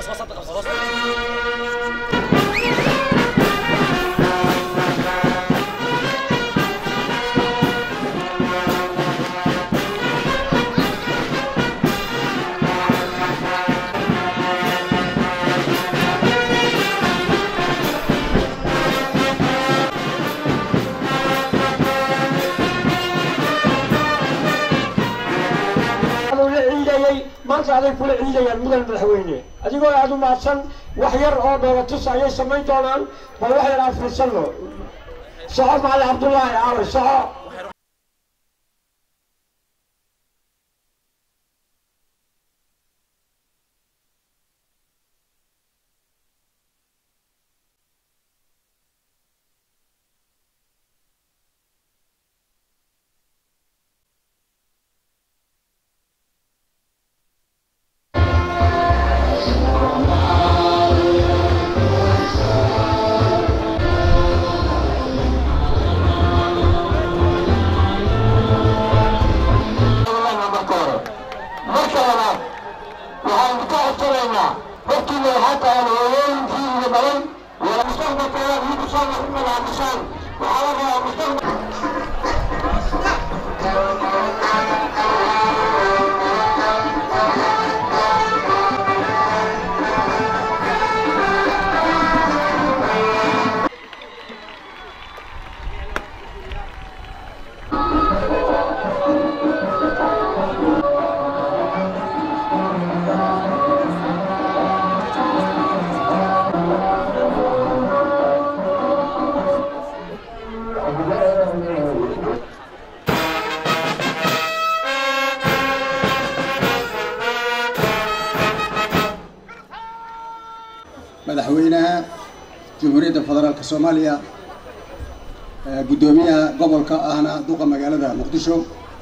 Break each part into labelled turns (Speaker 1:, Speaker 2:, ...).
Speaker 1: la ciidayay maanta aday kula ciidayaan mudan madaxweyne adigoo aada u mahadsan wax yar oo dhoolatus ayay samayn doonaan bal wax yar aan fiirsanno soco macali cabdullaahi aaway soco
Speaker 2: marka hore marka labaad waxaan ka codsanaynaa hortiina waxaa tahan hooyooyinkiina badan wala mustaqbalkeeda idinku soo noqonalaamisaan waxaa la rabaa mustaqbal
Speaker 3: madaxweynaha jamhuuriyadda federaalka soomaaliya ee guddoomiyaha gobolka ahna duqa magaalada muqdisho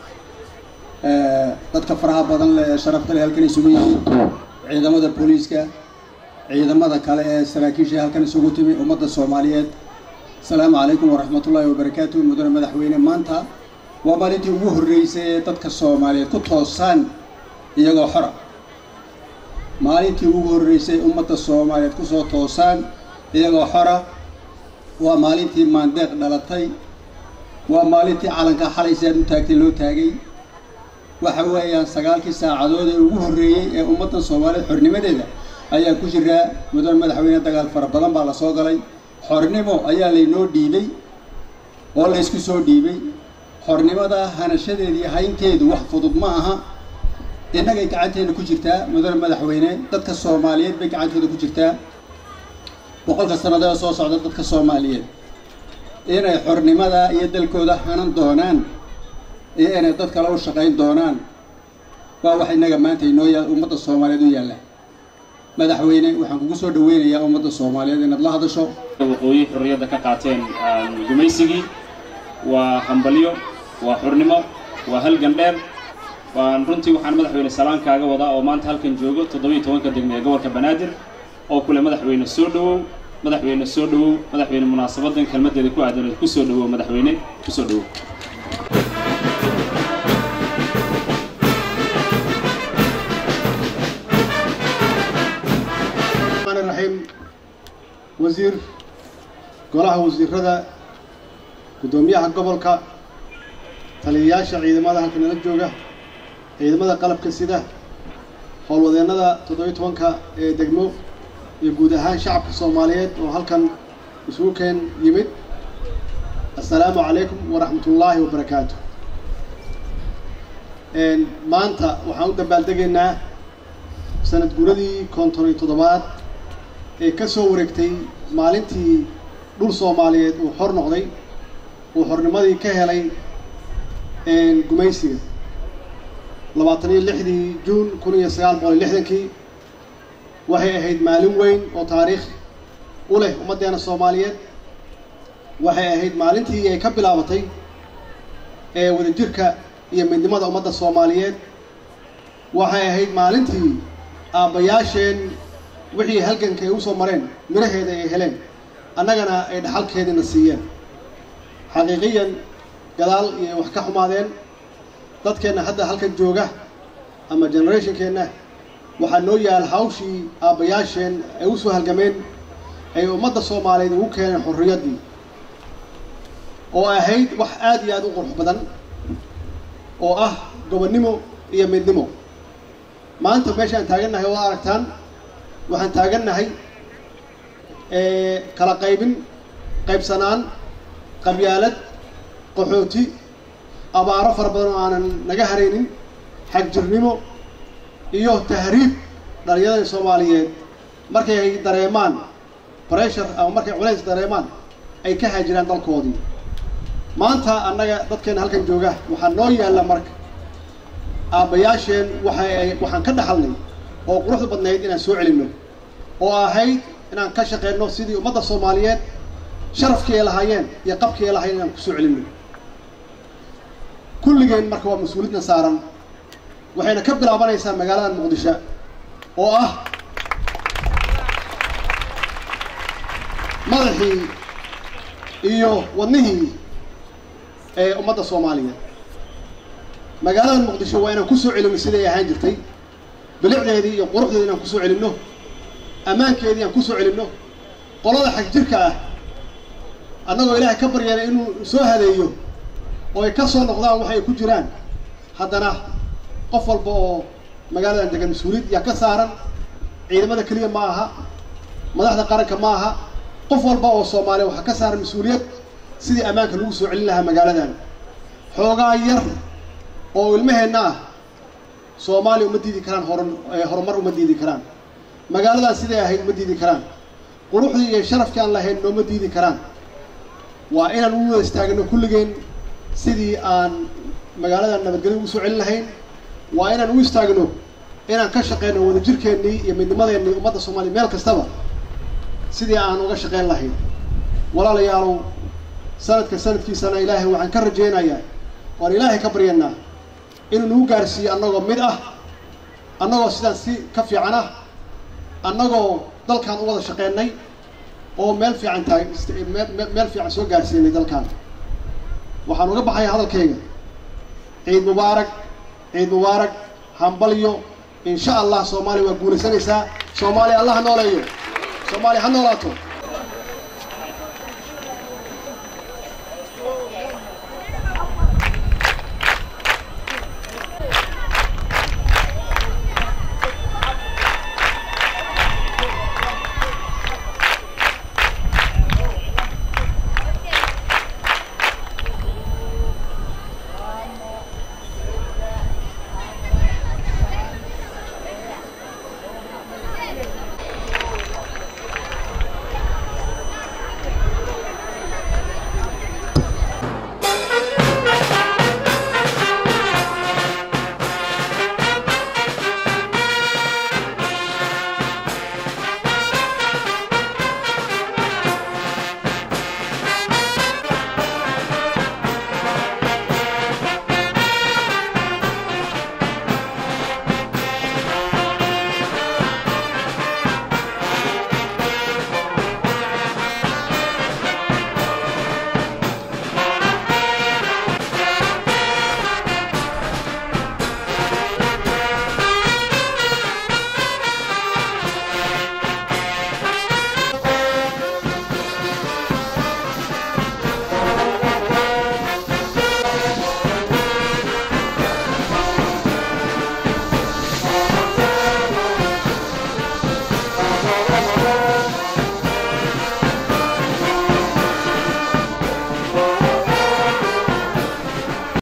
Speaker 3: ee dadka faraha badan leh ee sharafta leh halkan isugu yimid ciidamada booliiska ciidamada kale ee saraakiisha halkan isugu timi ummadda soomaaliyeed asalaamu calaykum waraxmatullaahi wabarakaatu mudane madaxweyne maanta waa maalintii ugu horreysay ee dadka soomaaliyeed ku toosaan iyagoo xora maalintii ugu horreysay ummadda soomaaliyeed kusoo toosaan iyagoo xora waa maalintii maandeeq dhalatay waa maalintii calanka xalay si aad u taagtay loo taagay waxa weeyaan sagaalkii saacadood ee ugu horreeyey ee ummadda soomaaliyeed xornimadeeda ayaa ku jiraa mudane madaxweyne dagaal fara badan baa la soo galay xornimo ayaa laynoo dhiibay oo laysku soo dhiibay xornimada hanashadeedii haynteedu wax fudud ma aha innagay gacanteena ku jirtaa mudane madaxweyne dadka soomaaliyeed bay gacantooda ku jirtaa boqolka sannadood soo socda dadka soomaaliyeed inay xornimada iyo dalkooda hanan doonaan iyo inay dad kale u shaqayn doonaan waa wax innaga maanta inoo yaa ummadda soomaaliyeed u yaalla madaxweyne waxaan kugu soo dhaweynayaa ummadda soomaaliyeed inaad la hadasho
Speaker 4: waqooyi xorriyadda ka qaateen gumaysigii waa hambalyo waa xurnimo waa halgan dheer waan runtii waxaan madaxweyne salaan kaaga wadaa oo maanta halkan joogo toddobiyo tobanka degme ee gobolka banaadir oo kule madaxweyne soo dhowow madaxweyne soo dhowow madaxweyne munaasabadan kelmaddeeda ku aadaneed ku soo dhowow madaxweyne ku soo dhowow
Speaker 5: الرحمن الرحيم وزير golaha wasiirada guddoomiyaha gobolka taliyayaasha ciidamada halka nala jooga ciidamada qalabka sida howlwadeennada toddobiyo tobanka ee degmo iyo guud ahaan shacabka soomaaliyeed oo halkan isugu keen yimid assalaamu calaykum waraxmat ullaahi wabarakaatu maanta waxaan u dabaaldegaynaa sanad guuradii konton iyo toddobaad ee ka soo wareegtay maalintii dhul soomaaliyeed uu xor noqday uu xornimadii ka helay gumaysiga labaatan iyo lixdii juun kun iyo sagaal boqol iyo lixdankii waxay ahayd maalin weyn oo taariikh u leh ummaddeena soomaaliyeed waxay ahayd maalintii ay ka bilaabatay ee wadajirka iyo midnimada ummadda soomaaliyeed waxay ahayd maalintii aabbayaasheen wixii halganka ay usoo mareen miraheeda ay heleen annagana ay dhaxalkeediina siiyeen xaqiiqiyan gadaal iyo wax ka xumaadeen dadkeenna hadda halkan jooga ama generationkeenna waxaa noo yaal hawshii aabbayaasheen ay u soo halgameen ay ummadda soomaaliyeed ugu keeneen xorriyaddii oo ahayd wax aad iyo aad u qurux badan oo ah gobonnimo iyo midnimo maanta meeshaan taagannahay oo aragtaan waxaan taagannahay kala qaybin qaybsanaan qabyaalad qaxooti abaaro fara badan oo aanan naga haraynin xagjirnimo iyo tahriib dhalinyarada soomaaliyeed markay ay dareemaan pressure ama markay culays dareemaan ay ka haajiraan dalkoodii maanta annaga dadkeena halkan jooga waxaa noo yaalla marka aabbayaasheen waxa ay waxaan ka dhaxalnay oo quruxda badnayd inaan soo celinno oo ahayd inaan ka shaqeyno sidii ummadda soomaaliyeed sharafkii ay lahaayeen iyo qabkii ay lahaayeen inaan kusoo celinno kulligeen marka waa mas-uuliyadna saaran waxayna ka bilaabanaysaa magaalada muqdisho oo ah madaxii iyo wadnihii ee ummadda soomaaliyeed magaalada muqdisho waa inaan kusoo celinno siday ahaan jirtay bilicdeedii iyo quruxdeedii inaan kusoo celinno ammaankeedii aan kusoo celinno qolada xag jirka ah annagoo ilaahay ka baryana inuu soo hadeeyo oo ay ka soo noqdaan wax ay ku jiraan haddana qof walba oo magaaladan degan mas-uuliyad yaa ka saaran ciidamada keliya ma aha madaxda qaranka ma aha qof walba oo soomaaliya waxaa ka saaran mas-uuliyad sidii ammaanka lagu soo celin lahaa magaaladan xoogaa yar oo ilmaheenna ah soomaaliya uma diidi karaan hor horumar uma diidi karaan magaaladan siday ahayd uma diidi karaan quruxdii iyo sharafkii aan lahayn nooma diidi karaan waa inaan u wada istaagno kulligeen sidii aan magaaladan nabadgelyo ugu soo celin lahayn waa inaan u istaagno inaan ka shaqeyno wadajirkeennii iyo midnimadeennii ummadda soomaaliya meel kastaba sidii aan uga shaqeyn lahayn walaalayaalow sanadka sanadkiisana ilaahay waxaan ka rajaynayaa waan ilaahay ka baryanaa inuu nagu gaarsiiyo annagoo mid ah annagoo sidaan si ka fiican ah annagoo dalkan u wada shaqeynay oo meel fiican taag meel fiican soo gaarsiinay dalkan waxaan uga baxaya hadalkayga ciid mubaarak ciid mubaarak hambalyo insha allah soomaaliya waa guulaysanaysaa soomaaliya allah ha nooleeyo soomaaliya ha noolaato